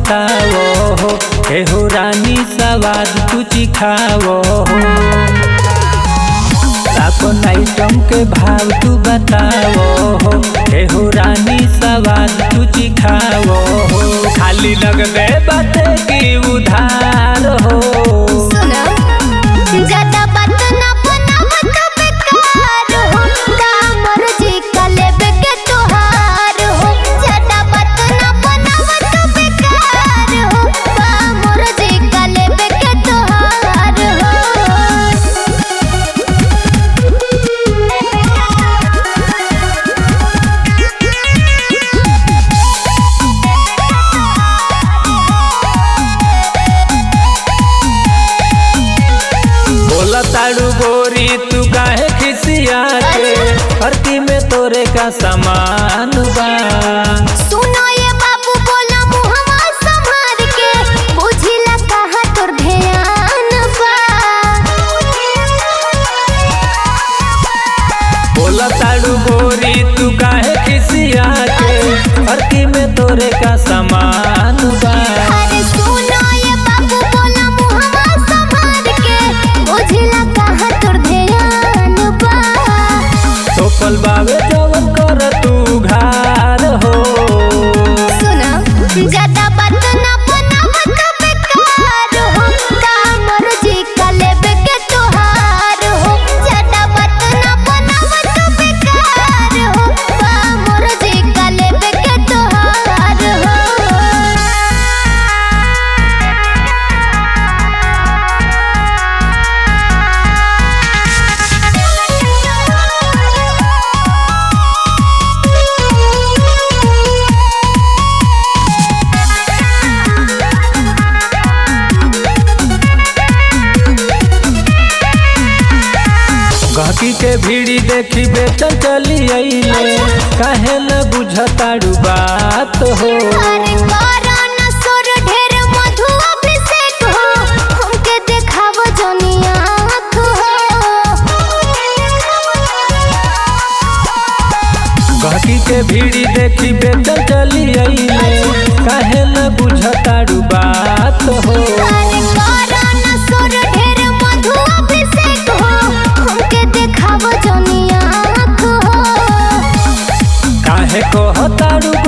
बताओ हो एहो रानी सवाद तू चिखाओ हो अपन आइटम के भाव तू बताओ हो एहो रानी सवाद तू चिखाओ हो खाली लगबे बाटे की उधार हो सुनो ज्यादा बात ना बनावत बेकार हो कामर जी का लेबे के तोहार हो ज्यादा बात ना बनावत बेकार हो कामर जी का लेबे के तोहार बोला ताड़ू गोरी तू काहे खिसिया के हरती में तोरे का सामान बा सुनो ये बाबू बोला मुहवा संभार के बुझिला कहा तोर ध्यान बा बोला ताड़ू गोरी तू काहे खिसिया के हरती में तोरे का सामान बा अरे सुनो ये बाबू बोला मुहवा संभार के बुझिला कहा तोर ध्यान बा सोपल बावे जवन कर तू घार हो सुनो ज्यादा बात ना बनावत बेकार हो कामर जी का लेबे के तोहार हो ज्यादा बात ना बनावत बेकार हो कामर जी का लेबे के तोहार गहकी के भीड़ी देखी बेचल चली अइले काहे न बुझताड़ू बात हो अरे कोरोना सुर ढेर मधु अभिषेक हो हमके देखाव जनिया आँख हो गहकी के भीड़ी देखी बेचल चली अइले काहे न बुझताड़ू बात हो अरे कोरोना सुर ढेर मधु अभिषेक हो हमके देखाव जनिया आँख हो काहे कहताड़ू